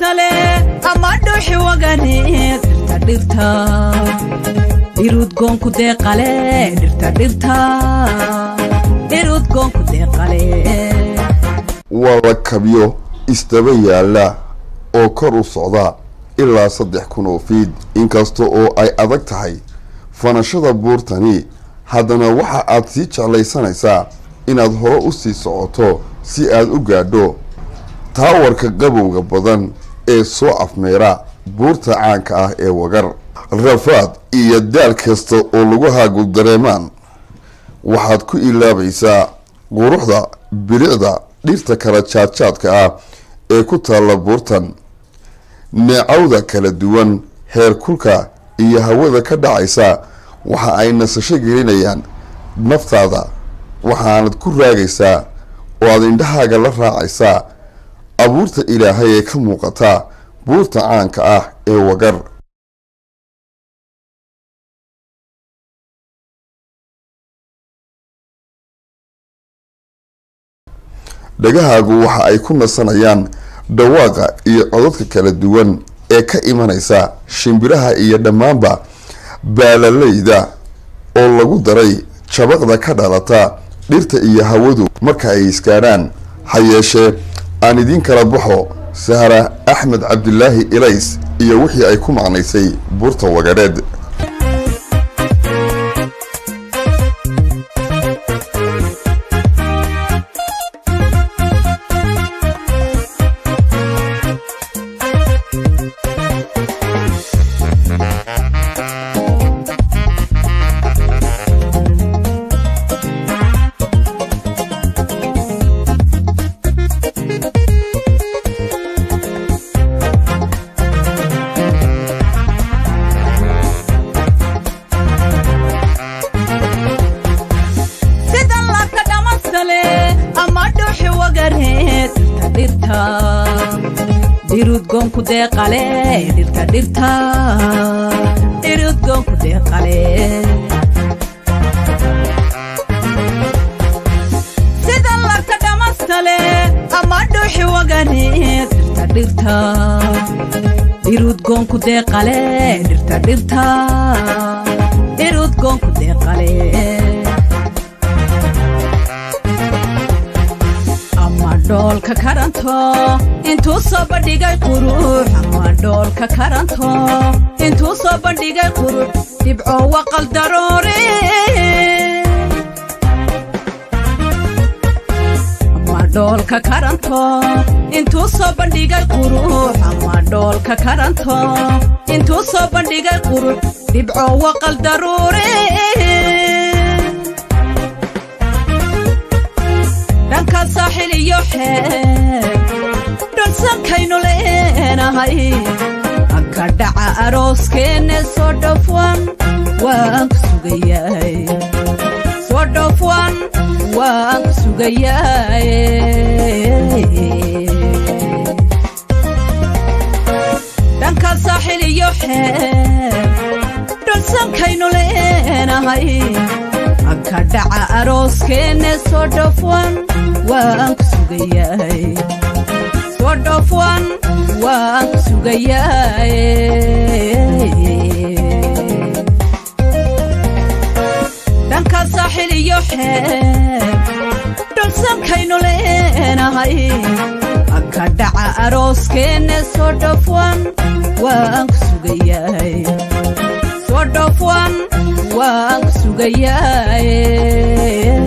dhamastale ama dhuuxi waganeed dhirta dhirta dhirudgoonku deeqale dhirta dhirta dhirudgoonku deeqale waa la kabyo isdaba yaalla oo kor u socda ilaa saddex kun oo fiid inkasta oo ay adag tahay fanashada buurtani haddana waxa aad sii jeclaysanaysaa inaad hore u sii socoto si aad u gaadho taawarka qabowga badan ee soo afmeera buurta caanka ah ee wagar rafaad iyo daal kasta oo lagu haagul dareemaan waxaad ku ilaabaysaa quruxda bilicda dhirta kala jaadjaadka ah ee ku taalla buurtan neecawda kala duwan heer kulka iyo hawada ka dhacaysa waxa ay nasasho gelinayaan naftaada waxaanad ku raagaysaa oo aad indhahaaga la raacaysaa abuurta ilaahay ee ka muuqata buurta caanka ah ee wagar dhagahaagu waxa ay ku nasanayaan dhawaaqa iyo codadka kala duwan ee ka imanaysa shimbiraha iyo dhammaanba baalalayda oo lagu daray jabaqda ka dhalata dhirta iyo hawadu marka ay iskaadhaan ha yeeshee aan idiin kala baxo sahra axmed cabdilaahi ilays iyo wixii ay ku macnaysay buurta wagareed sida labka dhamastale ama dhuuxi wagareed dhirta dhirta dhirudgoonku deeqale dhirta dhirta dhirudgoonku deeqale sida labka dhamastale ama dhuuxi wagareed dhirta dhirta dhirudgoonku deeqale dhirta dhirta dhirudgoonku deeqale ama dhoolka karanto intuu soo bandhigay qurux ama dhoolka karanto intuu soo bandhigay qurux dhibco waqal daroore ama dhoolka karanto intuu soo bandhigay qurux ama dhoolka karanto intuu soo bandhigay qurux dhibco waqal daruure dhanka saaxil iyo xeeb dhulsankaynu leenahay anka dhaca arooskeenne soo dhofwan waan ku sugayaay soo dhofwan waan ku sugayaay dhanka saaxil iyo xeeb dhulsankaynu leenahay anka dhaca arooskeenne soo dhofwan waan ku sugayaay soo dhofwan waan ku sugayaay dhanka saaxil iyo xeeb dhulsankaynu leenahay anka dhaca arooskeenne soo dhofwan waan ku sugayaay soo dhofwan waan ku sugayaay